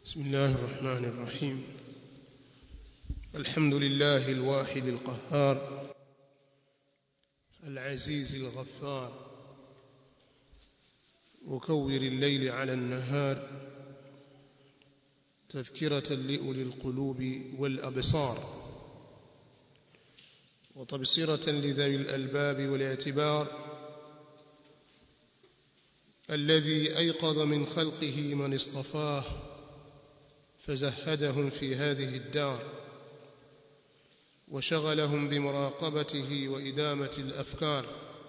بسم الله الرحمن الرحيم الحمد لله الواحد القهار العزيز الغفار مكور الليل على النهار تذكرة لأولي القلوب والأبصار وتبصرة لذوي الألباب والاعتبار الذي أيقظ من خلقه من اصطفاه فزهدهم في هذه الدار وشغلهم بمراقبته وإدامة الأفكار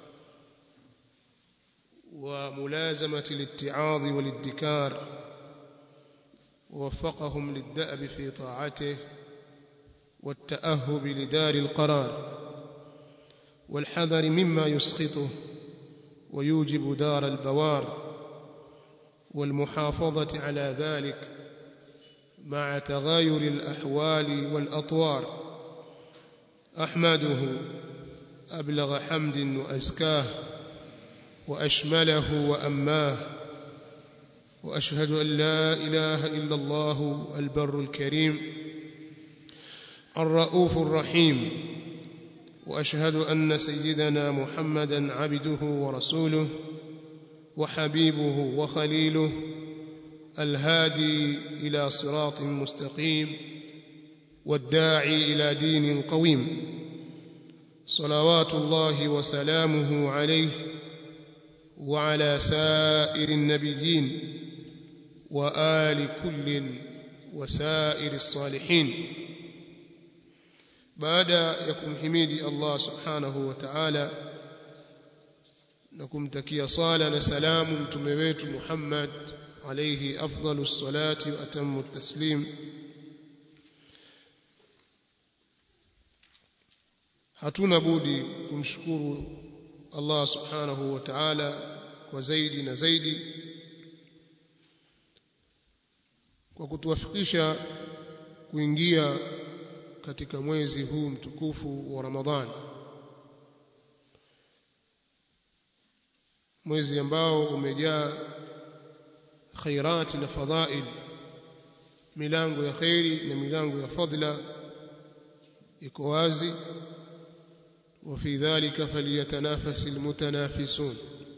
وملازمة الاتعاظ والادكار ووفقهم للدأب في طاعته والتأهب لدار القرار والحذر مما يسخطه ويوجب دار البوار والمحافظة على ذلك مع تغاير الأحوال والأطوار أحمده أبلغ حمد وأزكاه وأشمله وأماه وأشهد أن لا إله إلا الله البر الكريم الرؤوف الرحيم وأشهد أن سيدنا محمدا عبده ورسوله وحبيبه وخليله الهادي إلى صراط مستقيم والداعي إلى دين قويم صلوات الله وسلامه عليه وعلى سائر النبيين وآل كل وسائر الصالحين بعد يكم حميدي الله سبحانه وتعالى نكمتكي صالة نسلام متمويت محمد عليه أفضل الصلاة وأتم التسليم hatuna budi kumshukuru Allah subhanahu wa ta'ala kwa zaidi na zaidi kwa kutuwafikisha kuingia katika mwezi huu mtukufu wa Ramadhani mwezi ambao umejaa khairati na fadhail milango ya khairi na milango ya fadla iko wazi وفي ذلك فليتنافس المتنافسون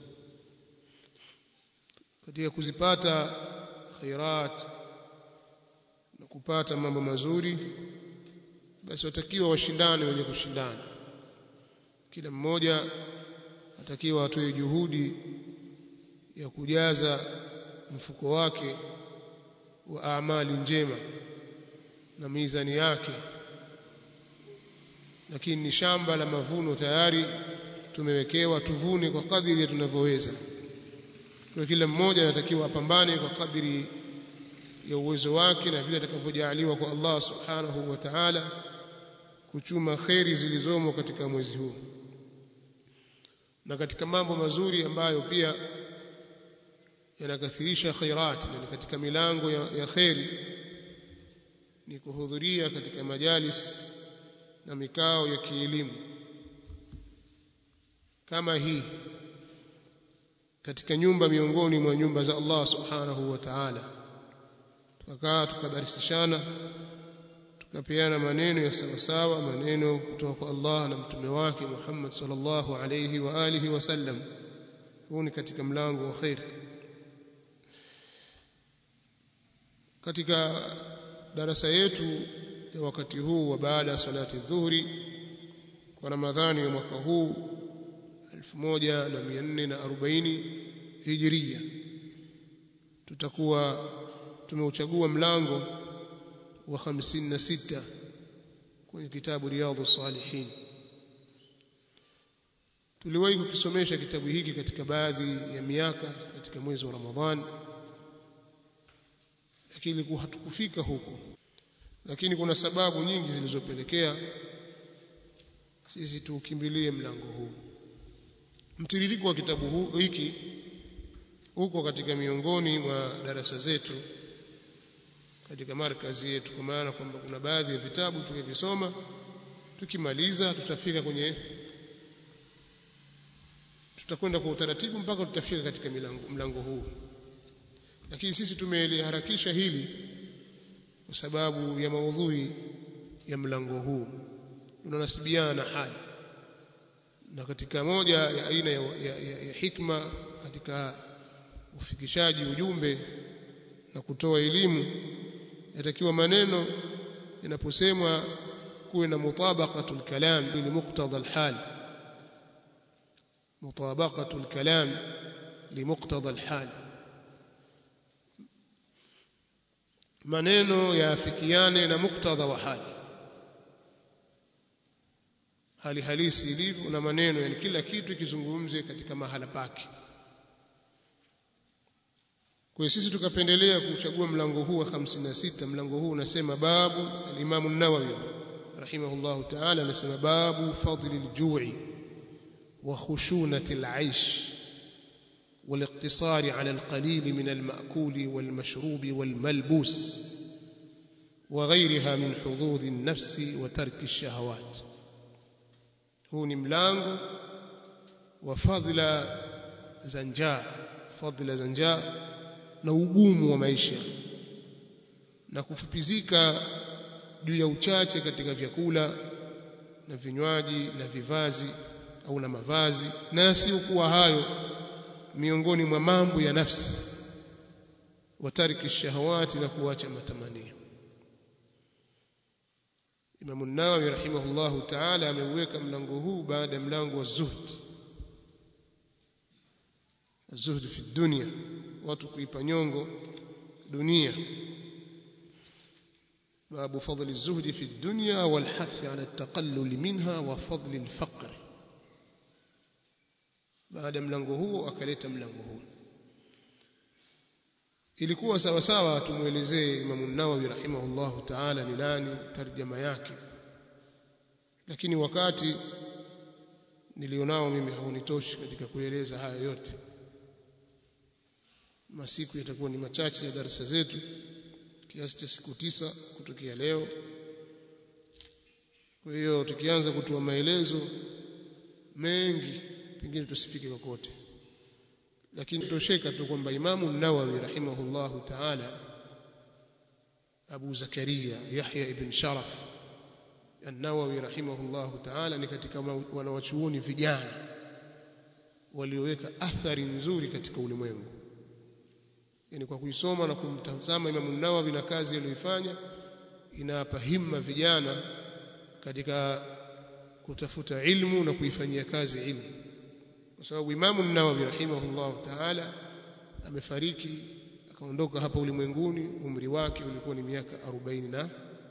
katika kuzipata khairat na kupata mambo mazuri basi watakiwa washindane wenye kushindana kila mmoja atakiwa atoe juhudi ya kujaza mfuko wake wa amali njema na mizani yake lakini ni shamba la mavuno tayari tumewekewa tuvune kwa kadiri ya tunavyoweza kwa kila mmoja anatakiwa apambane kwa kadiri ya uwezo wake na vile atakavyojaliwa kwa Allah subhanahu wa ta'ala kuchuma kheri zilizomo katika mwezi huu na katika mambo mazuri ambayo pia yanakathirisha khairat na katika milango ya, ya kheri ni kuhudhuria katika majalis na mikao ya kielimu kama hii katika nyumba miongoni mwa nyumba za Allah subhanahu wa ta'ala tukakaa tukadarisishana tukapeana maneno ya sawa sawa maneno kutoka kwa Allah na mtume wake Muhammad sallallahu alayhi wa alihi wasallam huu ni katika mlango wa khair katika darasa yetu ya wakati huu wa baada ya salati dhuhuri kwa Ramadhani ya mwaka huu 1440 Hijria tutakuwa tumeuchagua mlango wa 56 kwenye kitabu Riyadhus Salihin tuliwahi kukisomesha kitabu hiki katika baadhi ya miaka katika mwezi wa Ramadhani lakini hatukufika huko lakini kuna sababu nyingi zilizopelekea sisi tuukimbilie mlango huu mtiririko wa kitabu huu hiki uko katika miongoni mwa darasa zetu katika markazi yetu kwa maana kwamba kuna baadhi ya vitabu tukivisoma tukimaliza tutafika kwenye tutakwenda kwa utaratibu mpaka tutafika katika milango, mlango huu lakini sisi tumeliharakisha hili kwa sababu ya maudhui ya mlango huu unanasibiana na hali na katika moja ya aina ya, ya, ya, ya hikma katika ufikishaji ujumbe na kutoa elimu yatakiwa maneno yanaposemwa kuwe na mutabaqatul kalam li muqtada alhal mutabaqatul kalam li muqtada alhal maneno yaafikiane na muktadha wa hali hali halisi ilivyo na maneno yani kila kitu kizungumze katika mahala pake kwa sisi tukapendelea kuchagua mlango huu wa 56 mlango huu unasema babu al-Imam an-Nawawi rahimahullah ta'ala anasema babu fadli al-ju'i wa khushunati al-aish والاقتصار على القليل من المأكول والمشروب والملبوس وغيرها من حظوظ النفس وترك الشهوات huu ni mlango wa fadhila za njaa fadhila za njaa na ugumu wa maisha na kufupizika juu ya uchache katika vyakula na vinywaji na vivazi au na mavazi na yasiyokuwa hayo miongoni mwa mambo ya nafsi watariki shahawati na kuacha matamanio Imam an-Nawawi rahimahullahu ta'ala ameuweka mlango huu baada ya mlango wa zuhd zuhd fi dunya watu kuipa nyongo dunia باب فضل الزهد في الدنيا والحث على التقلل منها وفضل الفقر baada mlango huo akaleta mlango huu ilikuwa sawa sawa tumuelezee Imam an-Nawawi rahimahullahu ta'ala ni nani tarjama yake lakini wakati nilionao mimi haunitoshi katika kueleza haya yote masiku yatakuwa ni machache ya darasa zetu kiasi cha siku tisa kutokea leo kwa hiyo tukianza kutoa maelezo mengi pengine tusifike kokote lakini tosheka tu kwamba Imamu Nawawi rahimahullahu ta'ala Abu Zakaria Yahya ibn Sharaf An-Nawawi rahimahullahu ta'ala ni katika wanawachuoni vijana walioweka athari nzuri katika ulimwengu yani kwa kuisoma na kumtazama Imamu Nawawi na kazi aliyoifanya inawapa himma vijana katika kutafuta ilmu na kuifanyia kazi ilmu kwa sababu Imamu Nawawi rahimahullah ta'ala amefariki akaondoka hapa ulimwenguni umri wake ulikuwa ni miaka 45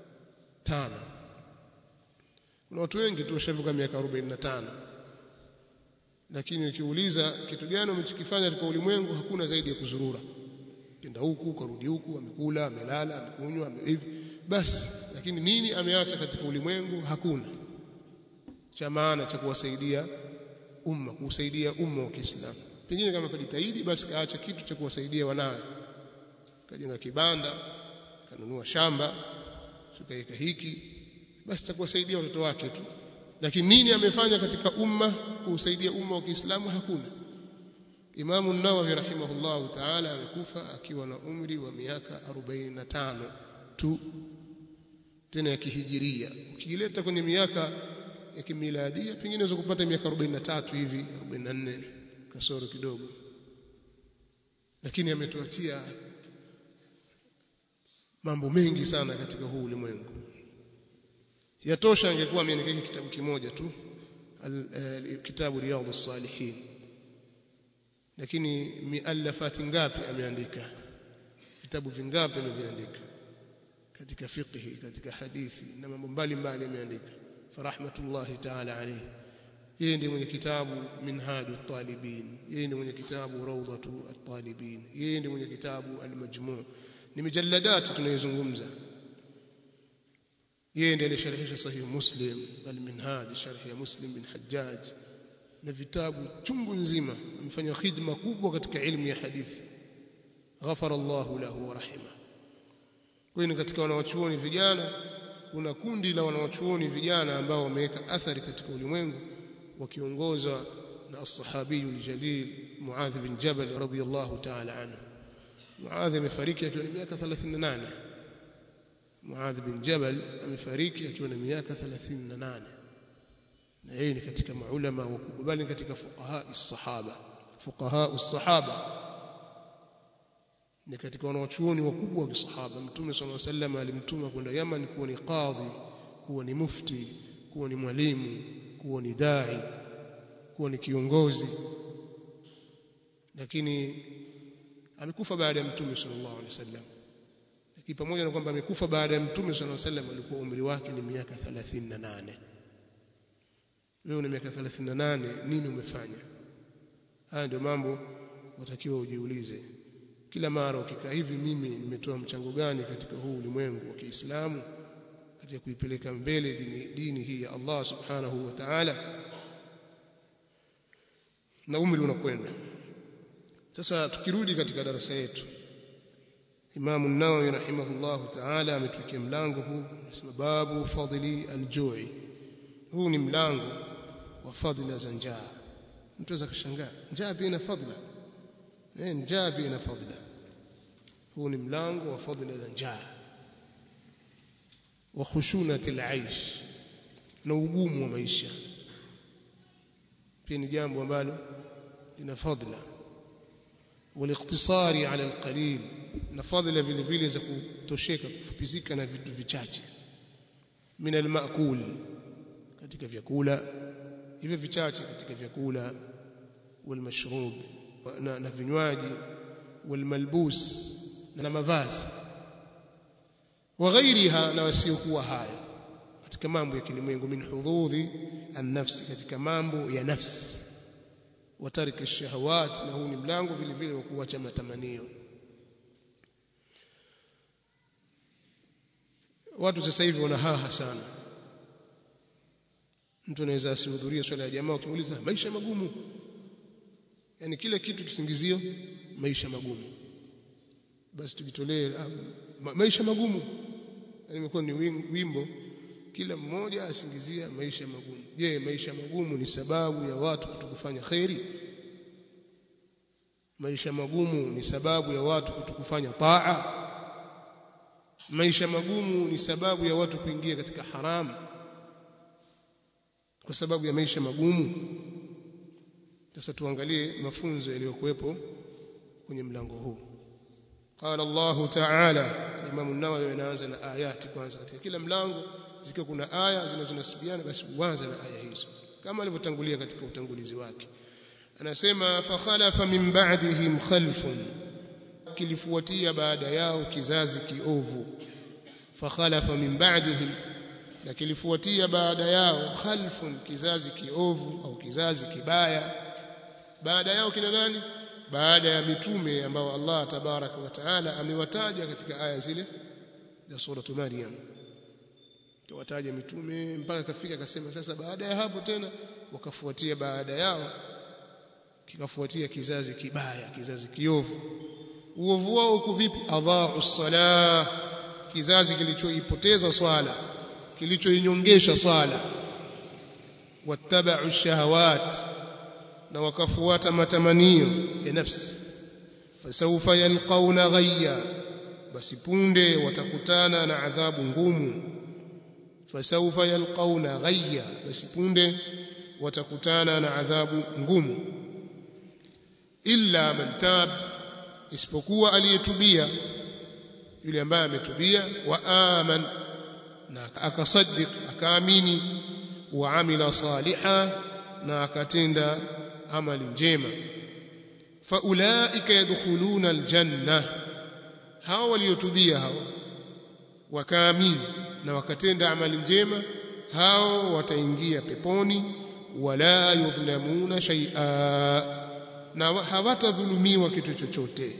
kuna watu wengi tu washavuka miaka 45 lakini ukiuliza kitu gani umechokifanya katika ulimwengu hakuna zaidi ya kuzurura kenda huku karudi huku amekula amelala amekunywa hivi basi lakini nini ameacha katika ulimwengu hakuna cha maana cha kuwasaidia umma kuusaidia umma wa Kiislamu pengine kama kujitahidi basi kaacha kitu cha kuwasaidia wanawe kajenga kibanda kanunua shamba tukaweka hiki basi cha kuwasaidia watoto wake tu lakini nini amefanya katika umma kuusaidia umma wa Kiislamu hakuna Imamu Nawawi rahimahullahu ta'ala amekufa akiwa na umri wa miaka 45 tu tena ya kihijiria ukileta kwenye miaka ya kimiladia pengine unaweza kupata miaka 43 hivi 44 kasoro kidogo lakini ametuachia mambo mengi sana katika huu ulimwengu yatosha angekuwa ameandika kitabu kimoja tu kitabu riyadhus salihin lakini miallafati ngapi ameandika vitabu vingapi ameviandika katika fiqhi katika hadithi na mambo mbalimbali ameandika farahmatullahi ta'ala alayhi yeye ndiye mwenye kitabu minhaju talibin yeye ndiye mwenye kitabu rawdatu at-talibin yeye ndiye mwenye kitabu al-majmu' ni mijalladati tunayozungumza yeye ndiye alisharhisha sahih muslim al-minhaj sharh ya muslim bin hajjaj na vitabu chungu nzima amefanya khidma kubwa katika ilmu ya hadithi ghafara Allahu lahu wa rahima kwa hiyo katika wanawachuoni vijana kuna kundi la wanawachuoni vijana ambao wameweka athari katika ulimwengu wakiongozwa na as-sahabi al-jalil Muadh bin Jabal radhiyallahu ta'ala anhu Muadh amefariki akiwa na miaka 38 Muadh bin Jabal amefariki akiwa na miaka 38 na yeye ni katika maulama wakubwa bali katika fuqaha as-sahaba fuqaha as-sahaba ni katika wanawachuoni wakubwa wa kisahaba mtume sallallahu alaihi wasallam alimtuma kwenda Yaman kuwa ni qadhi kuwa ni mufti kuwa ni mwalimu kuwa ni dai kuwa ni kiongozi lakini amekufa baada ya mtume sallallahu alaihi wasallam lakini pamoja na kwamba amekufa baada ya mtume sallallahu alaihi wasallam alikuwa umri wake ni miaka 38 wewe una miaka 38 nini umefanya haya ndio mambo watakiwa ujiulize kila mara ukikaa hivi mimi nimetoa mchango gani katika huu ulimwengu wa Kiislamu katika kuipeleka mbele dini, dini hii ya Allah subhanahu wa ta'ala na umri unakwenda sasa tukirudi katika darasa yetu Imam an-Nawawi rahimahullahu ta'ala ametuwekea mlango huu anasema babu fadli al-ju'i huu ni mlango wa fadhila za njaa mtu aweza kushangaa njaa pia ina fadhila eh njaa pia ina fadhila huu ni mlango wa fadhila za njaa wa khushunati al-aish na ugumu wa maisha pia ni jambo ambalo lina fadhila والاقتصار على القليل na fadhila vile vile za kutosheka kufupizika na vitu vichache min almaakul katika vyakula hivyo vichache katika vyakula walmashrub na, na vinywaji walmalbus na mavazi wa ghairiha na wasiokuwa hayo katika mambo ya kilimwengu min hududhi an-nafsi katika mambo ya nafsi wa tariki shahawat na huu ni mlango vile vile wa kuacha matamanio watu sasa hivi wana haha sana mtu anaweza asihudhurie swala ya jamaa ukimuuliza maisha magumu yani kila kitu kisingizio maisha magumu basi tujitolee ma, maisha magumu yani imekuwa ni wimbo kila mmoja asingizia maisha magumu je maisha magumu ni sababu ya watu kutokufanya khairi maisha magumu ni sababu ya watu kutokufanya taa maisha magumu ni sababu ya watu kuingia katika haramu kwa sababu ya maisha magumu sasa tuangalie mafunzo yaliyokuwepo kwenye mlango huu qala Allah ta'ala Imam an-Nawawi anaanza na ayati kwanza katika kila mlango zikiwa kuna aya zinazonasibiana basi uanze na aya hizo kama alivyotangulia katika utangulizi wake anasema fa khalafa min ba'dihim khalfun kilifuatia baada yao kizazi kiovu fa khalafa min ba'dihim na kilifuatia baada yao khalfun kizazi kiovu au kizazi kibaya baada yao kina nani baada ya mitume ambao Allah tabaraka wa taala amewataja katika aya zile za sura Maryam tuwataja mitume mpaka kafika akasema sasa baada ya hapo tena wakafuatia baada yao kikafuatia kizazi kibaya kizazi kiovu uovu wao uko vipi adhaa'u salah kizazi kilichoipoteza swala kilichoinyongesha swala wattaba'u shahawat na wakafuata matamanio ya nafsi fasawfa yalqauna ghayya basi punde watakutana na adhabu ngumu fasawfa yalqauna ghayya basi punde watakutana na adhabu ngumu illa man tab isipokuwa aliyetubia yule ambaye ametubia wa aman na akasaddiq akaamini wa amila saliha na akatenda amali njema faulaika yadkhuluna aljanna hao waliotubia hao wakaamini na wakatenda amali njema hao wataingia peponi wala yudhlamuna shay'a na hawatadhulumiwa kitu chochote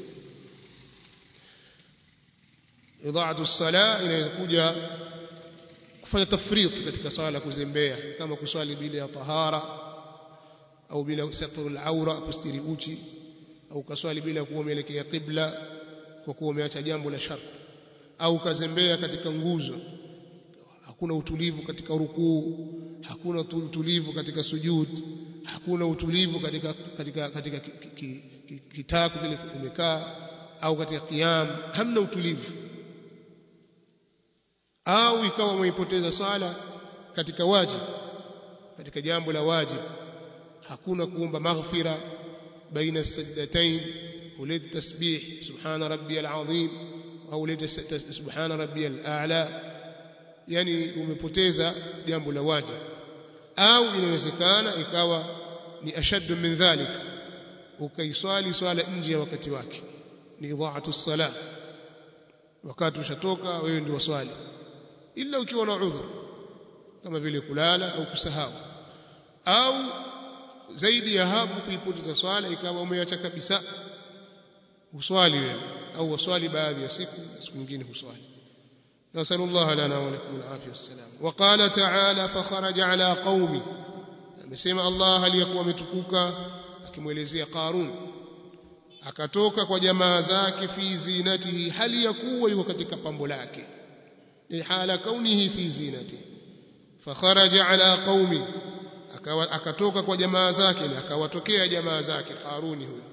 idhaatu sala inayokuja kufanya tafrit katika swala kuzembea kama kuswali bila ya tahara au bila satru al-aura kustiri uchi au kaswali bila kuwa umeelekea qibla kwa kuwa umeacha jambo la sharti au kazembea katika nguzo hakuna utulivu katika rukuu hakuna utulivu katika sujud hakuna utulivu katika katika katika kitaku kile umekaa au katika qiyam hamna utulivu au ikawa umeipoteza swala katika wajib katika jambo la wajib hakuna kuomba maghfira baina sajdatain ulete tasbih subhana rabbiyal azim au ulete subhana rabbiyal a'la yani umepoteza jambo la wajib au inawezekana ikawa ni ashaddu min dhalik ukaiswali swala nje ya wakati wake ni idhaatu sala wakati ushatoka wewe ndio swali ila ukiwa na udhur kama vile kulala au kusahau au zaidi ya hapo kuipoteza swala ikawa umeacha kabisa uswali wewe au waswali baadhi ya siku siku nyingine huswali نسأل الله لنا ولكم العافية والسلام وقال تعالى فخرج على قومي amesema Allah aliyekuwa ametukuka akimwelezea Qarun akatoka kwa jamaa zake fi zinatihi hali ya kuwa yuko katika pambo lake ni hala kaunihi fi zinati fakharaja ala qaumi akawa akatoka kwa jamaa zake na akawatokea jamaa zake Qaruni huyo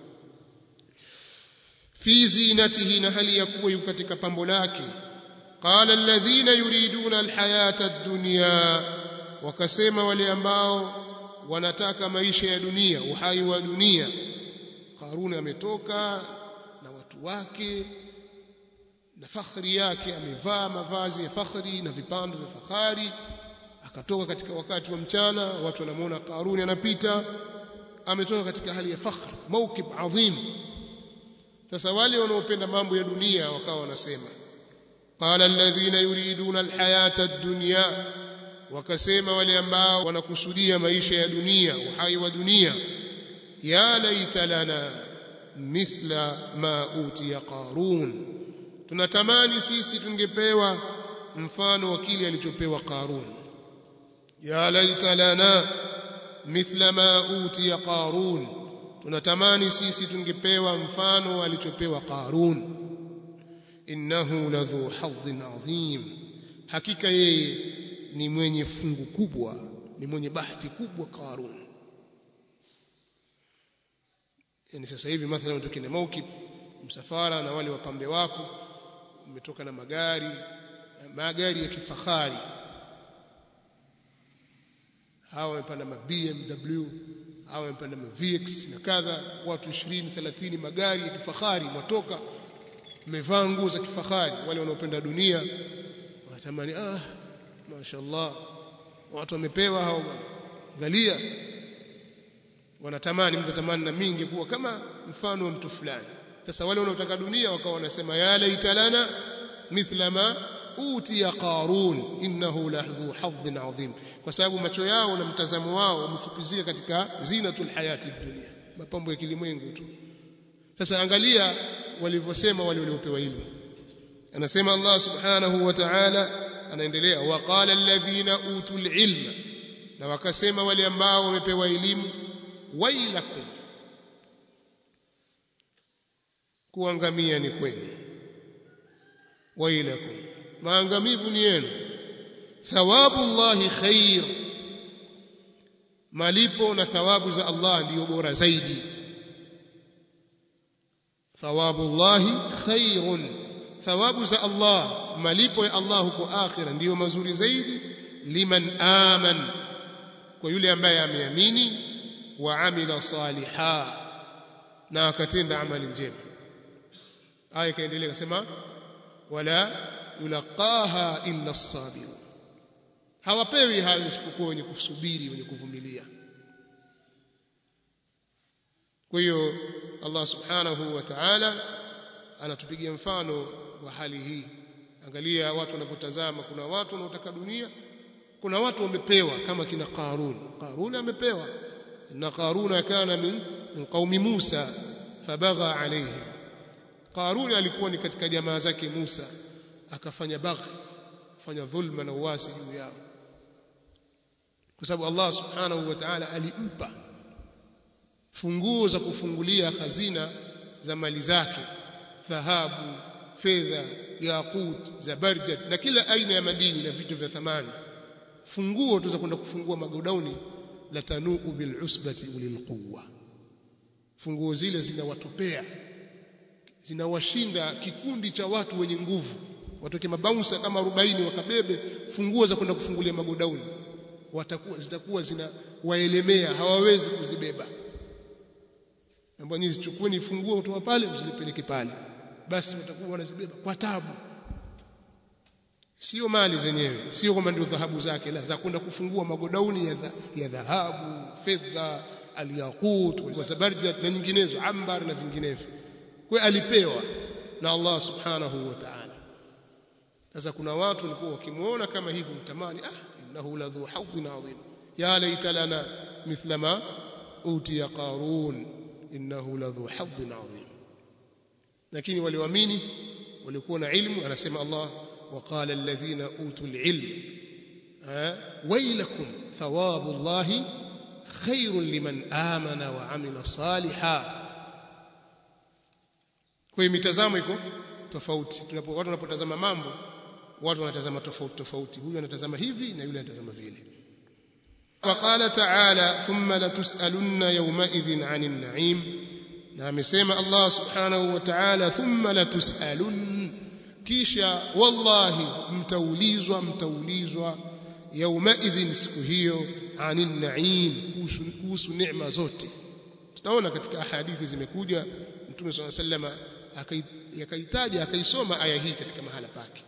fi zinatihi na hali ya kuwa yuko katika pambo lake qala alladhina yuriduna alhayata ad-dunya wakasema wale ambao wanataka maisha ya dunia uhai wa dunia Qaruni ametoka na watu wake na fakhri yake amevaa mavazi ya fakhri na vipando vya fahari akatoka katika wakati wa mchana watu wanamuona Qaruni anapita ametoka katika hali ya fakhr mawkib adhim sasa wale wanaopenda mambo ya dunia wakawa wanasema qala alladhina yuriduna alhayata ad-dunya wakasema wale ambao wanakusudia maisha ya dunia uhai wa dunia ya laita lana mithla ma utiya qarun tunatamani sisi tungepewa mfano wa kile alichopewa qarun ya laita lana mithla ma utiya qarun tunatamani sisi tungepewa mfano alichopewa qarun innahu ladhu hadhin adhim hakika yeye ni mwenye fungu kubwa ni mwenye bahati kubwa Qarun yani sasa hivi mathalan utoke na maukib msafara na wale wapambe wako umetoka na magari magari ya kifahari hawa wamepanda ma BMW hawa wamepanda ma VX na kadha watu 20 30 magari ya kifahari watoka mmevaa nguo za kifahari wale wanaopenda dunia wanatamani ah mashaallah watu wamepewa hao angalia wanatamani mtu tamani na mingi kuwa kama mfano wa mtu fulani sasa wale wanaotaka dunia wakawa wanasema ya laita lana mithla ma utiya qarun innahu lahdhu hadhin adhim kwa sababu macho yao na mtazamo wao wamefupizia katika zinatul hayati dunia mapambo ya kilimwengu tu sasa angalia walivyosema wale waliopewa ilmu anasema Allah subhanahu wa ta'ala anaendelea waqala alladhina utul ilma na wakasema wale ambao wamepewa elimu wailakum kuangamia ni kwenu wailakum maangamivu ni yenu thawabu llahi khair malipo na thawabu za Allah ndiyo bora zaidi thawabu llahi khairun thawabu za Allah malipo ya Allah huko akhira ndiyo mazuri zaidi liman aman kwa yule ambaye ameamini wa amila saliha na akatenda amali njema aya ikaendelea kusema wala yulaqaha illa as-sabirun hawapewi hayo isipokuwa wenye kusubiri wenye kuvumilia kwa hiyo Allah subhanahu wa ta'ala anatupigia mfano wa hali hii angalia watu wanavyotazama kuna watu wanaotaka dunia kuna watu wamepewa kama kina Qarun Qarun amepewa inna Qaruna kana min, min qaumi Musa fabagha alayhim Qarun alikuwa ni katika jamaa zake Musa akafanya baghi fanya dhulma na uasi juu yao kwa sababu Allah subhanahu wa ta'ala alimpa funguo za kufungulia hazina za mali zake dhahabu fedha yaqut zabarjad na kila aina ya madini na vitu vya thamani funguo tu za kwenda kufungua magodauni la tanuu bil usbati ulil quwwa funguo zile zinawatopea zinawashinda kikundi cha watu wenye nguvu watoke mabaunsa kama 40 wakabebe funguo za kwenda kufungulia magodauni watakuwa zitakuwa zina waelemea hawawezi kuzibeba ambao nyinyi zichukueni funguo kutoka pale mzilipeleke pale basi watakuwa wanazibeba kwa tabu sio mali zenyewe sio kwamba ndio dhahabu zake la za kwenda kufungua magodauni ya, dha, ya dhahabu fedha alyaqut wazabarjat na nyinginezo ambar na vinginevyo kwa alipewa na Allah subhanahu wa ta'ala sasa kuna watu walikuwa wakimuona kama hivyo mtamani ah innahu ladhu hawdhin adhim ya laita lana mithla ma utiya qarun innahu ladhu hawdhin adhim lakini walioamini walikuwa na ilmu anasema Allah وقال الذين اوتوا العلم ويلكم ثواب الله خير لمن آمن وعمل صالحا kwa hiyo mitazamo iko tofauti tunapo watu wanapotazama mambo watu wanatazama tofauti tofauti huyu anatazama hivi na yule anatazama vile وقال تعالى ثم لتسألن يومئذ عن النعيم na amesema Allah subhanahu wa ta'ala thumma latus'alun kisha wallahi mtaulizwa mtaulizwa yaumaidhin siku hiyo anin naim kuhusu neema zote tutaona katika hadithi zimekuja mtume swalla sallama akaitaja akaisoma aya hii katika mahala pake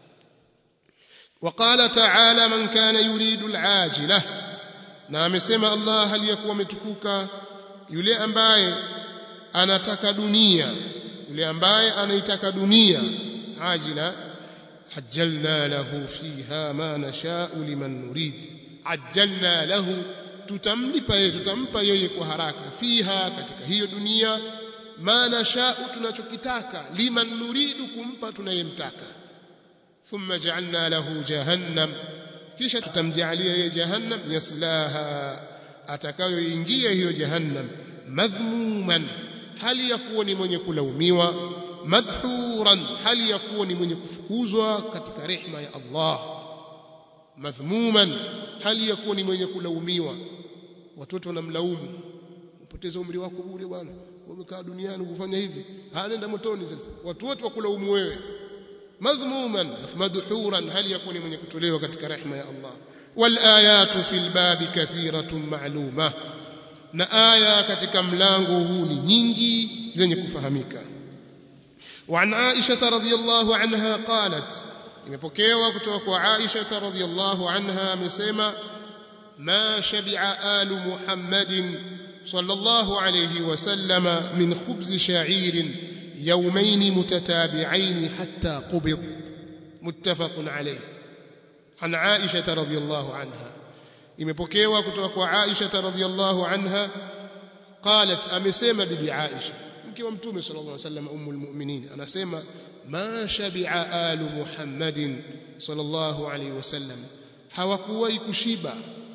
وقال تعالى من كان يريد العاجله na amesema Allah aliyakuwa ametukuka yule ambaye anataka dunia yule ambaye anaitaka dunia عاجلا عجلنا له فيها ما نشاء لمن نريد عجلنا له tutamlipa yeye tutampa yeye kwa haraka fiha katika hiyo dunia ma nashau tunachokitaka liman nuridu kumpa tunayemtaka thumma ja'alna lahu jahannam kisha tutamjalia yeye jahannam yaslaha atakayoingia hiyo jahannam madhmuman hali ya kuwa ni mwenye kulaumiwa madhuran hali ya kuwa ni mwenye kufukuzwa katika rehma ya Allah madhmuman hali ya kuwa ni mwenye kulaumiwa watoto wanamlaumu upoteza umri wako bure bwana umekaa duniani kufanya hivi anaenda motoni sasa watu wote wakulaumu wewe madhmuman madhuran hali ya kuwa ni mwenye kutolewa katika rehma ya Allah wal ayatu fil babi kathiratun ma'luma na aya katika mlango huu ni nyingi zenye kufahamika وعن عائشة رضي الله عنها قالت imepokewa kutoka kwa Aisha radhiyallahu anha amesema ma shabi'a alu Muhammadin sallallahu alayhi wasallam min khubz sha'irin yawmayn mutatabi'ain hatta qubid muttafaqun alayh an Aisha radhiyallahu anha imepokewa kutoka kwa Aisha radhiyallahu anha qalat amesema bibi Aisha mke wa mtume sallallahu alaihi wasallam ummul mu'minin anasema ma shabi'a alu muhammadin sallallahu alaihi wasallam hawakuwahi kushiba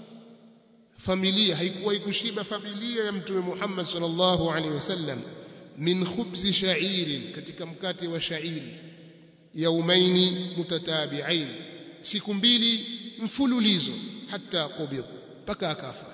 familia haikuwahi kushiba familia ya mtume Muhammad sallallahu alaihi wasallam min khubzi sha'irin katika mkate wa sha'iri yaumaini mutatabi'ain siku mbili mfululizo hata qubid mpaka akafa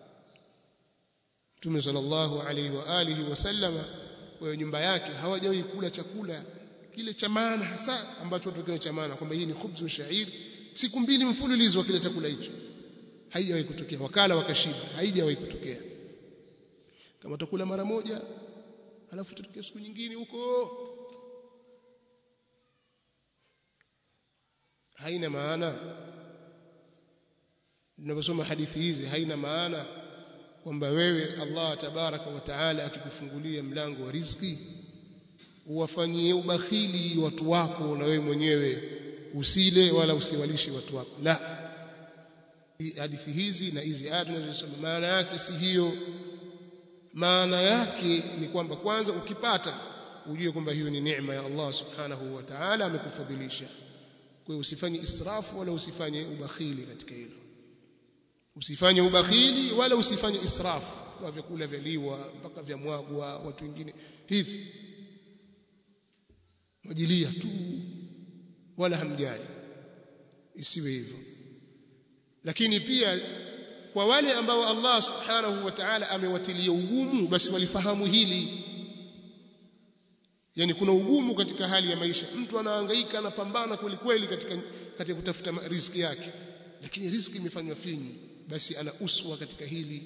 Mtume sallallahu alaihi wa alihi wasallama kwa nyumba yake hawajawahi kula chakula kile cha maana hasa ambacho watu kile cha maana kwamba hii ni khubzu shair siku mbili mfululizo wa kile chakula hicho haijawahi kutokea wakala wakashiba haijawahi kutokea kama utakula mara moja alafu tutokea siku nyingine huko haina maana tunaposoma hadithi hizi haina maana kwamba wewe Allah tabaraka wa taala akikufungulia mlango wa riziki uwafanyie ubakhili watu wako na wewe mwenyewe usile wala usiwalishe watu wako la hadithi hizi na hizi aya tunazosoma maana yake si hiyo maana yake ni kwamba kwanza ukipata ujue kwamba hiyo ni neema ya Allah subhanahu wa ta'ala amekufadhilisha kwa hiyo usifanye israfu wala usifanye ubakhili katika hilo usifanye ubakhili wala usifanye israfu kwa vyakula vyaliwa mpaka vya mwagwa watu wengine hivi majilia tu wala hamjali isiwe hivyo lakini pia kwa wale ambao Allah subhanahu wa ta'ala amewatilia ugumu basi walifahamu hili yani kuna ugumu katika hali ya maisha mtu anahangaika anapambana kweli kweli katika katika kutafuta riziki yake lakini riziki imefanywa finyu basi ana uswa katika hili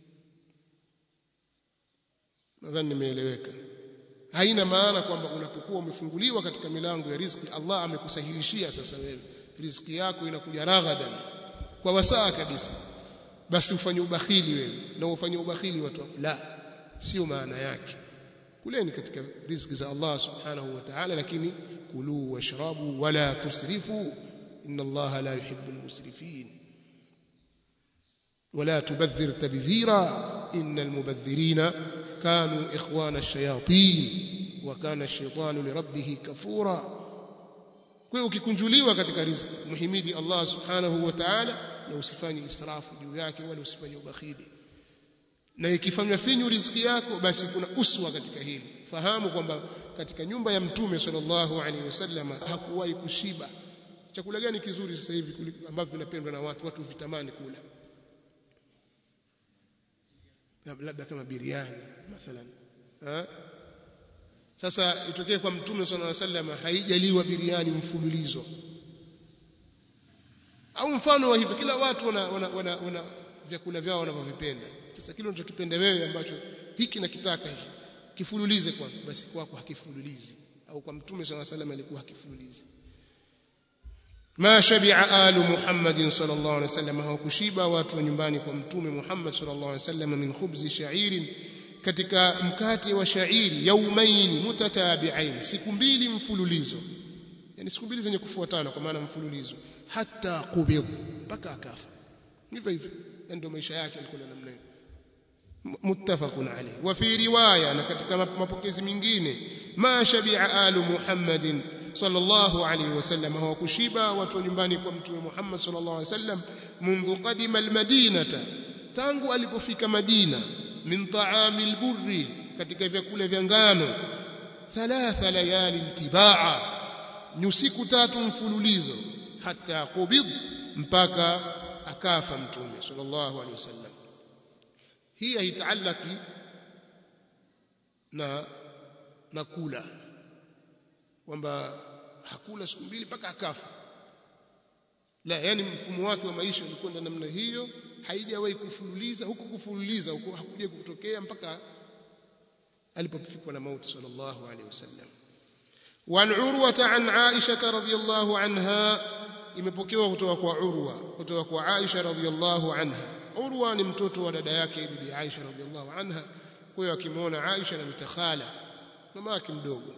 nadhani nimeeleweka haina maana kwamba unapokuwa umefunguliwa katika milango ya riziki Allah amekusahilishia sasa wewe riziki yako inakuja raghadan kwa wasaa kabisa basi ufanye ubakhili wewe na ufanye ubakhili watu wako la sio maana yake kuleni katika riziki za Allah subhanahu wa ta'ala lakini kulu washrabu wala tusrifu inna Allah la yuhibbu almusrifin ولا تبذر تبذيرا إن المبذرين كانوا إخوان الشياطين وكان الشيطان لربه كفورا kwa hiyo ukikunjuliwa katika riziki muhimidi Allah subhanahu wa ta'ala na usifanye israfu juu yake wala usifanye ubakhili na ikifanywa finyu riziki yako basi kuna uswa katika hili fahamu kwamba katika nyumba ya mtume sallallahu alaihi wasallam hakuwahi kushiba chakula gani kizuri sasa hivi ambavyo vinapendwa na watu watu vitamani kula labda kama biriani mathalan ha? sasa itokee kwa mtume sallallahu alaihi wasallam haijaliwa biriani mfululizo au mfano wa hivyo kila watu wana, wana, wana, wana vyakula vyao wanavyovipenda sasa kile unachokipenda wewe ambacho hiki nakitaka hiki kifululize kwa basi kwako hakifululizi au kwa mtume sallallahu alaihi wasallam alikuwa hakifululizi ma shabi'a alu muhammadin sallallahu alaihi wasallam hawakushiba watu wa nyumbani kwa mtume muhammad sallallahu alaihi wasallam min khubzi sha'irin katika mkate wa shairi yaumaini mutatabi'ain siku mbili mfululizo yani siku mbili zenye kufuatana kwa maana mfululizo hata qubid mpaka akafa hivyo hivyo ndio maisha yake alikuwa namna hiyo muttafaqun alayhi wa fi riwaya na katika mapokezi mengine ma shabi'a alu muhammadin sallallahu alayhi wasallam hawakushiba watu wa nyumbani kwa mtume Muhammad sallallahu alayhi wasallam منذ قدم المدينه tangu alipofika Madina min ta'ami alburri katika vyakula vya ngano thalatha layali tibaa ni usiku tatu mfululizo hata qubid mpaka akafa mtume sallallahu alaihi wasallam hii haitaalaki na na kula kwamba hakula siku mbili mpaka akafa la yani mfumo wake wa maisha ulikuwa namna hiyo haijawahi kufululiza huku kufululiza huko hakuja kutokea mpaka alipofikwa na mauti sallallahu alaihi wasallam وعن عروة عن عائشة رضي الله عنها imepokewa kutoka kwa Urwa kutoka kwa Aisha radhiallahu anha Urwa ni mtoto wa dada yake bibi Aisha radhiallahu anha kwa hiyo akimwona Aisha na mitakhala mama yake mdogo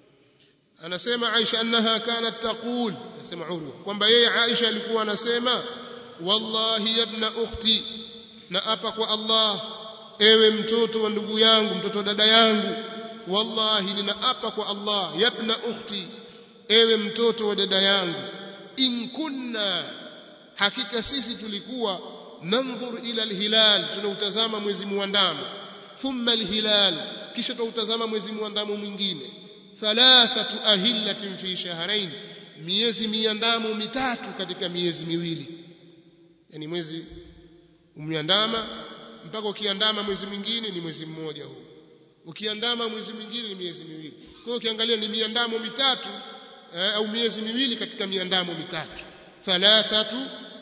anasema Aisha annaha kanat taqul anasema Urwa kwamba yeye Aisha alikuwa anasema wallahi ibna ukhti na apa kwa Allah ewe mtoto wa ndugu yangu mtoto wa dada yangu wallahi ninaapa kwa Allah yabna ukhti ewe mtoto wa dada yangu in kunna hakika sisi tulikuwa nandhur ila alhilal tunautazama mwezi muandamo thumma alhilal kisha tunautazama mwezi muandamo mwingine thalathatu ahillatin fi shahrain miezi miandamo mitatu katika miezi miwili yani mwezi umeandama mpaka ukiandama mwezi mwingine ni mwezi mmoja huu ukiandama mwezi mwingine ni miezi miwili kwa hiyo ukiangalia ni miandamo mitatu eh, au miezi miwili katika miandamo mitatu thalathatu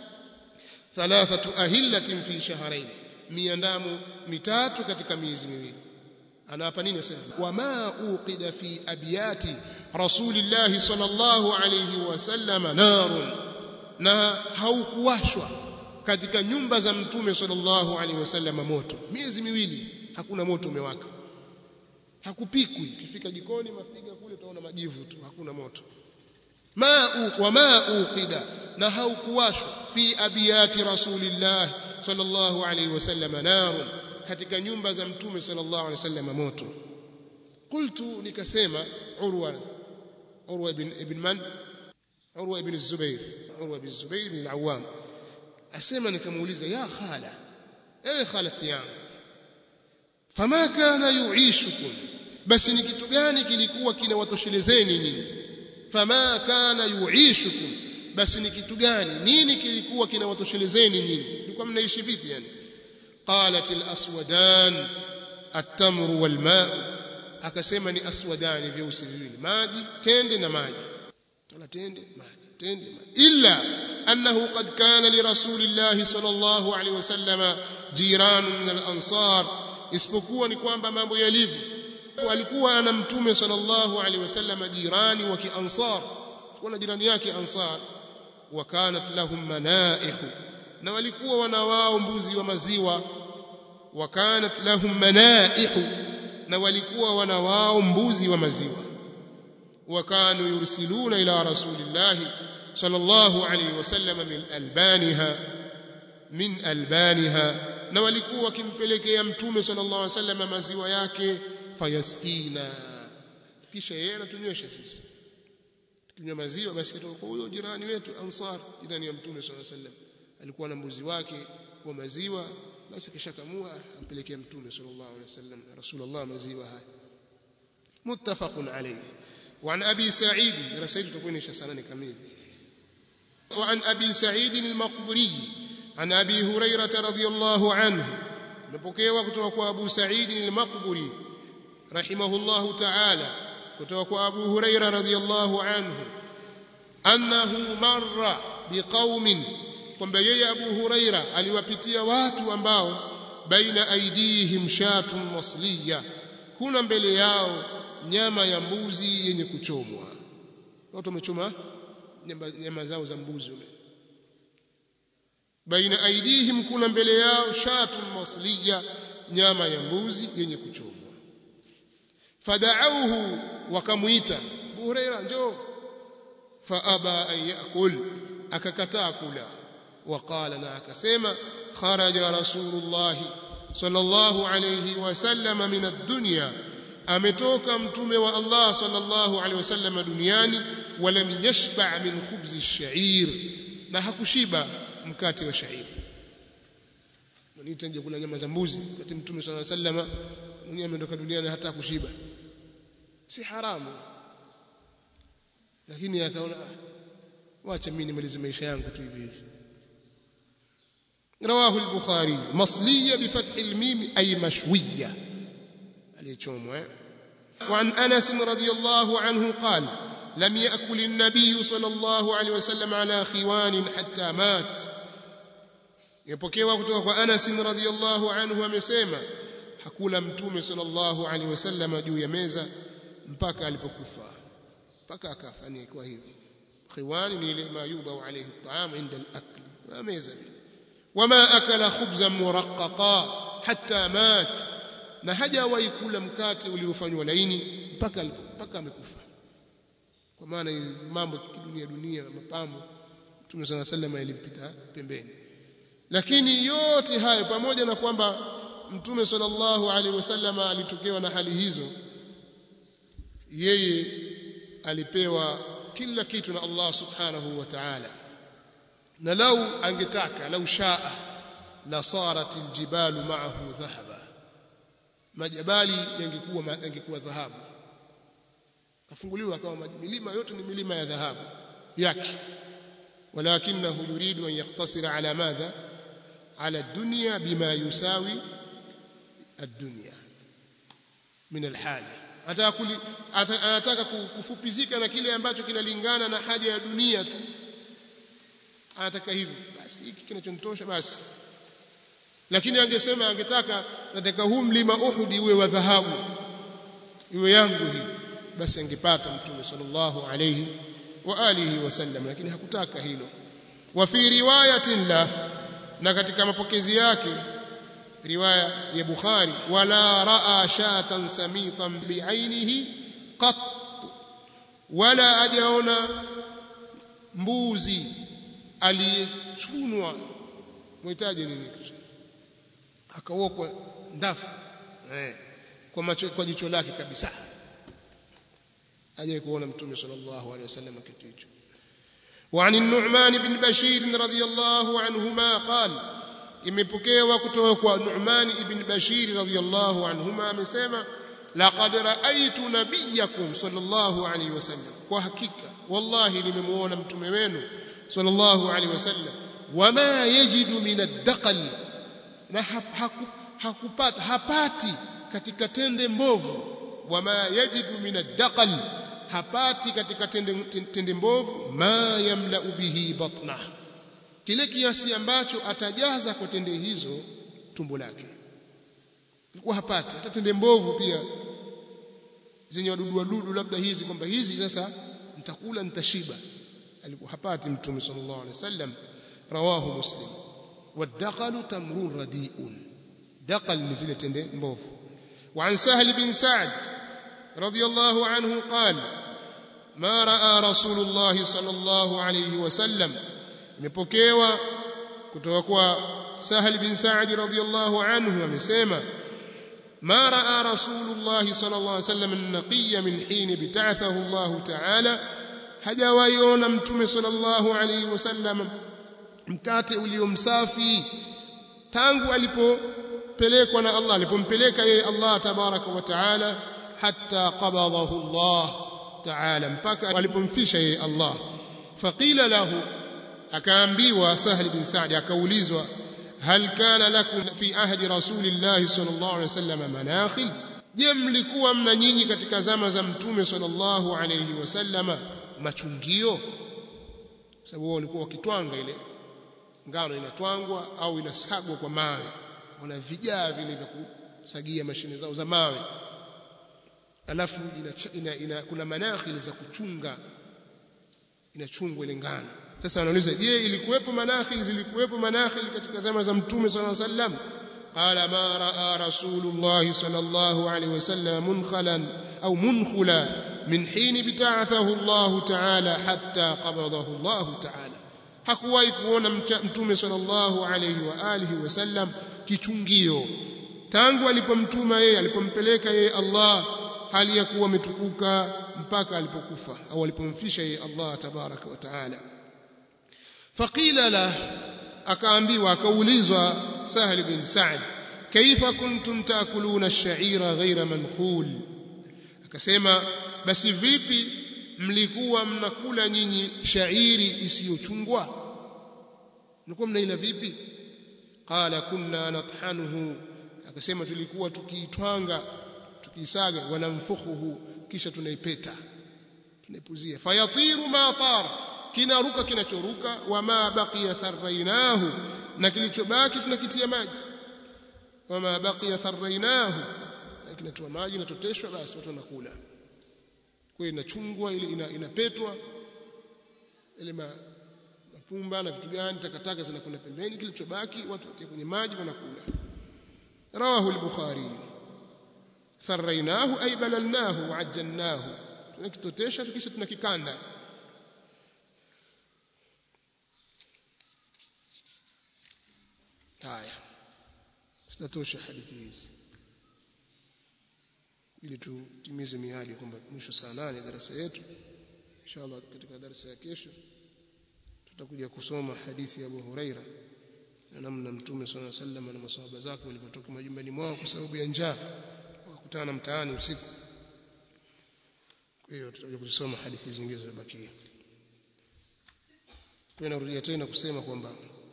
thalathatu ahillatin fi shahrain miandamo mitatu katika miezi miwili anaapa nini asema wama uqida fi abiyati rasulillahi sallallahu alayhi wasallam narun na haukuwashwa katika nyumba za mtume sallallahu alaihi wasallam moto miezi miwili hakuna moto umewaka hakupikwi ukifika jikoni mafiga kule utaona majivu tu hakuna moto ma wama uqida na haukuwashwa fi abiyati rasulillah sallallahu alaihi wasallam narun katika nyumba za mtume sallallahu alaihi wasallam moto qultu nikasema urwa urwa ibn ibn man urwa ibn zubair urwa ibn zubair ibn al-awwam asema nikamuuliza ya khala ewe khalati yangu fama kana yuishukum basi ni kitu gani kilikuwa kinawatoshelezeni nyinyi fama kana yuishukum basi ni kitu gani nini kilikuwa kinawatoshelezeni nyinyi mlikuwa mnaishi vipi yani qalat al-aswadan at-tamru wal-ma' akasema ni aswadani vyeusi viwili maji tende na maji tala tende maji tende maji illa annahu qad kana li rasulillahi sallallahu alaihi wasallam jiran min al-ansar isipokuwa ni kwamba mambo yalivyo alikuwa ana mtume sallallahu alaihi wasallam jirani wa kiansar kuna jirani yake ansar wa kanat lahum manaihu na walikuwa wana wao mbuzi wa maziwa wa kanat lahum manaihu na walikuwa wana wao mbuzi wa maziwa wa kanu yursiluna ila rasulillahi sallallahu alaihi wasallam min albaniha min albaniha na walikuwa wakimpelekea mtume sallallahu alaihi wasallam maziwa yake fayaskina kisha yeye anatunywesha sisi tukinywa maziwa basi kutoka kwa huyo jirani wetu ansar jirani ya mtume sallallahu alaihi wasallam alikuwa na mbuzi wake wa maziwa basi kishakamua ampelekea mtume sallallahu alaihi wasallam rasulullah maziwa haya muttafaqun alayhi وعن أبي سعيد رسائل تكون إيش سنة كميل وعن أبي سعيد المقبري عن أبي هريرة رضي الله عنه نبكيوا كتوكوا أبو سعيد المقبري رحمه الله تعالى كتوكوا أبو هريرة رضي الله عنه أنه مر بقوم kwamba yeye Abu Huraira aliwapitia watu ambao baina aidihim shatun masliya kuna mbele yao nyama ya mbuzi yenye kuchomwa watu wamechoma nyama, nyama zao za mbuzi baina aidihim kuna mbele yao shatun masliya nyama ya mbuzi yenye kuchomwa fada'auhu wakamuita Abu Huraira njoo faaba an yakul akakataa kula وقال na akasema kharaja rasulullah sallallahu alayhi wasallam min ad-dunya ametoka mtume wa Allah sallallahu alayhi wasallam duniani walam yashba' min khubz ash-sha'ir na hakushiba mkate wa shairi mwanita nje kula nyama za mbuzi wakati mtume sallallahu alayhi wasallam mwenyewe ametoka duniani hata kushiba si haramu lakini akaona wacha mimi nimalize maisha yangu tu hivi hivi رواه البخاري مصلية بفتح الميم أي مشوية وعن أنس رضي الله عنه قال لم يأكل النبي صلى الله عليه وسلم على خوان حتى مات يبكيوا kutoka kwa Anas radhiyallahu anhu amesema hakula mtume sallallahu alaihi wasallam juu ya meza mpaka alipokufa mpaka akafa ni kwa hivyo khiwani ni ile ma yudau alayhi at-ta'am 'inda al-akl meza vile وما أكل خبزا مرققا حتى مات na hajawahi kula mkate uliofanywa laini mpaka mpaka amekufa kwa maana mambo kidunia dunia mapambo Mtume صلى الله عليه وسلم ilimpita pembeni lakini yote hayo pamoja na kwamba Mtume sallallahu alaihi wasallam alitokewa na hali hizo yeye alipewa kila kitu na Allah subhanahu wa ta'ala na lau angetaka lau shaa la sarat aljibalu ma'ahu dhahaba majabali yangekuwa yangekuwa dhahabu kafunguliwa kama milima yote ni milima ya dhahabu yake ولكنه يريد أن يقتصر على ماذا على الدنيا بما يساوي الدنيا من الحاجة anataka kufupizika na kile ambacho kinalingana na haja ya dunia tu anataka hivyo basi hiki kinachonitosha basi lakini angesema angetaka nataka huu mlima Uhud uwe wa dhahabu iwe yangu hii basi angepata mtume sallallahu alayhi wa alihi wasallam lakini hakutaka hilo wa fi riwayatin la na katika mapokezi yake riwaya ya Bukhari wala raa shatan samitan bi'ainihi qat wala ajaona mbuzi aliyechunwa muhitaji nini akaokwa ndafu eh, kwa macho kwa jicho lake kabisa aje kuona mtume sallallahu alaihi wasallam kitu hicho وعن النعمان بن بشير رضي الله عنهما قال imepokewa kutoka kwa Nu'man ibn Bashir radhiyallahu anhuma amesema laqad ra'aytu nabiyyakum sallallahu alayhi wasallam kwa hakika wallahi nimemuona mtume wenu sallallahu alayhi wasallam wama yajidu min ad-daqal na hakupata hapati katika tende mbovu wama yajidu min ad-daqal hapati katika tende, tende mbovu ma yamlau bihi batna kile kiasi ambacho atajaza kwa tende hizo tumbo lake alikuwa hapati hata tende mbovu pia zenye wadudu wadudu labda hizi kwamba hizi sasa nitakula nitashiba alikuwa hapati mtume sallallahu alaihi wasallam rawahu muslim wadaqalu tamrun radiun daqal ni zile tende mbovu وعن سهل بن سعد رضي الله عنه قال ما راى رسول الله صلى الله عليه وسلم imepokewa kutoka kwa Sahal bin Sa'd radhiyallahu anhu amesema ما راى رسول الله صلى الله عليه وسلم النقي من حين بتعثه الله تعالى hajawaiona mtume sallallahu alayhi wasallam mkate uliomsafi tangu alipopelekwa na Allah alipompeleka yeye Allah tabaraka wa taala hatta qabadahu Allah taala mpaka alipomfisha yeye Allah faqila lahu akaambiwa Sahl bin Sa'd akaulizwa hal kana lakum fi ahdi rasulillahi sallallahu alaihi wasallam manakhil je mlikuwa mna nyinyi katika zama za mtume sallallahu alaihi wasallama machungio sababu wao walikuwa wakitwanga ile ngano inatwangwa au inasagwa kwa mawe wana vijaa vile vya kusagia mashine zao za mawe alafu ina, ina, ina, kuna manakhili za kuchunga inachungwa ile ngano sasa wanauliza je ilikuwepo manakhili zilikuwepo manakhili katika zama za mtume sallallahu alaihi wasallam qala ma raa rasulullah sallallahu alaihi wasallam munkhalan au munkhula min hin bita'athahu Allah ta'ala hatta qabadahu Allah ta'ala hakuwahi kuona mtume sallallahu alaihi wa alihi wasallam kichungio tangu alipomtuma yeye alipompeleka yeye Allah hali ya kuwa ametukuka mpaka alipokufa au alipomfisha yeye Allah tabaraka wa taala faqila la akaambiwa akaulizwa Sahal bin Sa'd kaifa kuntum taakuluna ash-sha'ira ghayra mankhul akasema basi vipi mlikuwa mnakula nyinyi shairi isiyochungwa mlikuwa mnaila vipi qala kunna nathanuhu akasema tulikuwa tukiitwanga tukiisaga wanamfukhuhu kisha tunaipeta tunaipuzia fayatiru ma tar kinaruka kinachoruka wama baqiya tharrainahu na kilichobaki tunakitia maji wama baqiya tharrainahu na kinatoa maji natoteshwa basi watu wanakula kwa hiyo inachungwa ile ina, inapetwa ile ma, mapumba na vitu gani takataka zinakwenda pembeni kilichobaki watu watia kwenye maji wanakula rawahu al-bukhari tharrainahu ay balalnahu wa ajjalnahu tunakitotesha kisha tunakikanda haya tutatosha hadithi hizi ili tutimize miadi kwamba mwisho saa nane darasa yetu inshallah katika darasa ya kesho tutakuja kusoma hadithi ya Abu Huraira na namna Mtume صلى الله عليه وسلم na maswahaba zake walivyotoka majumbani mwao kwa sababu ya njaa wakakutana mtaani usiku kwa hiyo tutakuja kusoma hadithi zingine zilizobakia kwa narudia tena kusema kwamba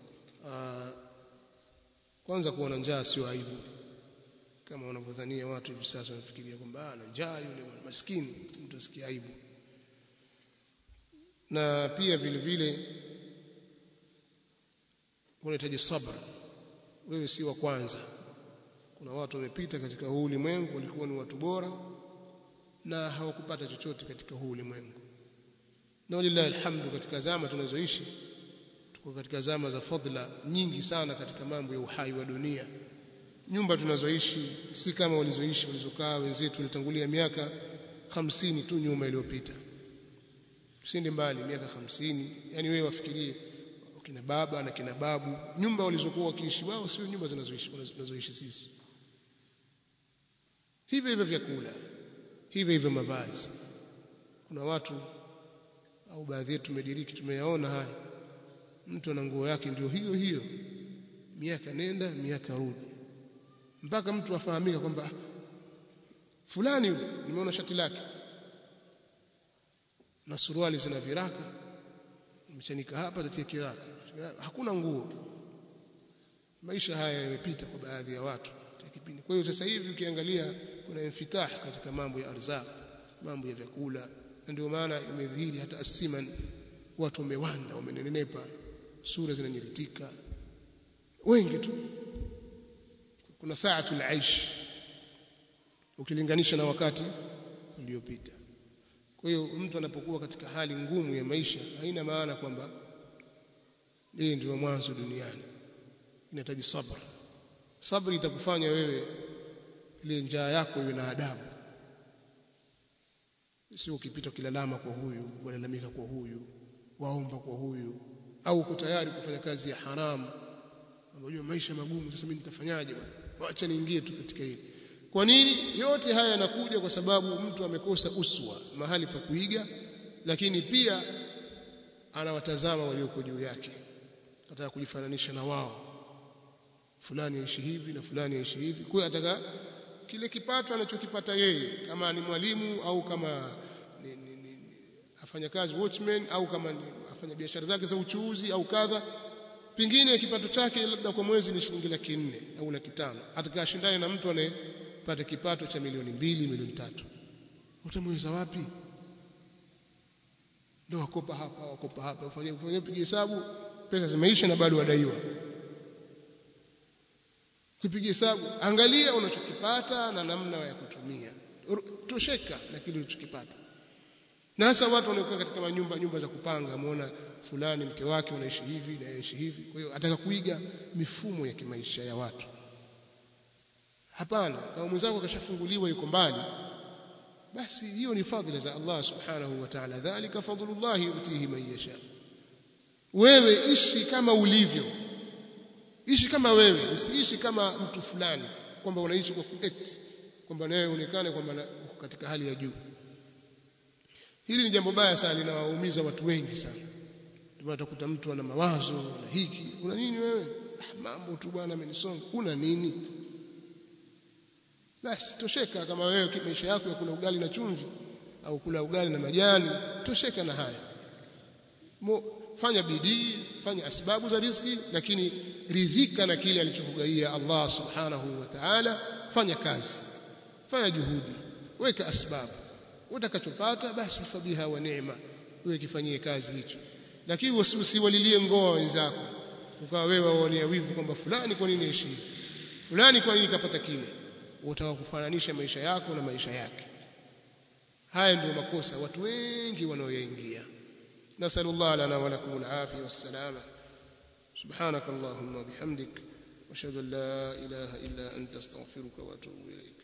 kwanza kuona njaa sio aibu kama wanavyodhania watu hivi sasa wanafikiria kwamba ana njaa yule maskini mtu asikie aibu na pia vile vile unahitaji sabr wewe si wa kwanza kuna watu wamepita katika huu ulimwengu walikuwa ni watu bora na hawakupata chochote katika huu ulimwengu na walillahi alhamdu katika zama tunazoishi tuko katika zama za fadhila nyingi sana katika mambo ya uhai wa dunia nyumba tunazoishi si kama walizoishi walizokaa wenzetu walitangulia miaka hamsini tu nyuma iliyopita usinde mbali miaka hamsini yani wewe wafikirie kina baba na kina babu nyumba walizokuwa wakiishi wao sio nyumba zinazoishi tunazoishi sisi hivyo hivyo vyakula hivyo hivyo mavazi kuna watu au baadhi yetu tumediriki tumeyaona haya mtu ana nguo yake ndio hiyo hiyo miaka nenda miaka rudi mpaka mtu afahamika kwamba fulani yule nimeona shati lake na suruali zina viraka mchanika hapa tatia kiraka hakuna nguo maisha haya yamepita kwa baadhi ya watu kipindi kwa hiyo sasa hivi ukiangalia kuna infitah katika mambo ya arzaq mambo ya vyakula na ndio maana imedhihiri hata asiman watu wamewanda wamenenepa sura zinanyiritika wengi tu kuna saatul aish ukilinganisha na wakati uliopita kwa hiyo mtu anapokuwa katika hali ngumu ya maisha haina maana kwamba yeye ndio mwanzo duniani inahitaji sabr sabri itakufanya wewe ile njaa yako iwe na adabu sio ukipita kilalama kwa huyu walalamika kwa huyu waomba kwa huyu au uko tayari kufanya kazi ya haramu unajua maisha magumu sasa mimi nitafanyaje bwana acha niingie tu katika hili kwa nini yote haya yanakuja kwa sababu mtu amekosa uswa mahali pa kuiga lakini pia anawatazama walioko juu yake ataka kujifananisha na wao fulani aishi hivi na fulani aishi hivi kwa hiyo ataka kile kipato anachokipata yeye kama ni mwalimu au kama ni, ni, ni, ni afanya kazi watchman au kama ni afanya biashara zake za uchuuzi au kadha pengine kipato chake labda kwa mwezi ni shilingi laki nne au laki tano atakashindane na mtu anayepata kipato cha milioni mbili milioni tatu utamweza wapi ndio wakopa hapa wakopa hapa ufanye ufanye piga hesabu pesa zimeisha na bado wadaiwa kupiga hesabu angalia unachokipata na namna ya kutumia tosheka na kile ulichokipata na hasa watu wanaokaa katika manyumba nyumba za kupanga ameona fulani mke wake unaishi hivi na yaishi hivi kwa hiyo ataka kuiga mifumo ya kimaisha ya watu hapana kama mwenzako akashafunguliwa yuko mbali basi hiyo ni fadhila za Allah subhanahu wa ta'ala dhalika fadlullah yutihi man yasha wewe ishi kama ulivyo ishi kama wewe usiishi kama mtu fulani kwamba unaishi kwa kuact kwamba nawe uonekane kwamba uko katika hali ya juu hili ni jambo baya sana linawaumiza watu wengi sana ndio utakuta mtu ana mawazo na hiki una nini wewe ah, mambo tu bwana amenisonga una nini basi tosheka kama wewe maisha yako ya kula ugali na chumvi au kula ugali na majani tosheka na haya Mo, fanya bidii fanya asbabu za riziki lakini ridhika na kile alichokugaia Allah subhanahu wa ta'ala fanya kazi fanya juhudi weka asbabu utakachopata basi fabiha wa neema wewe kifanyie kazi hicho lakini usiwalilie ngoa wenzako ukawa wewe waonea wivu kwamba fulani kwa nini ishi hivi fulani kwa nini kapata kile utaka kufananisha maisha yako na maisha yake haya ndio makosa watu wengi wanaoyaingia نسأل الله لنا ولكم العافية والسلامة سبحانك اللهم وبحمدك واشهد ان لا اله الا انت استغفرك واتوب اليك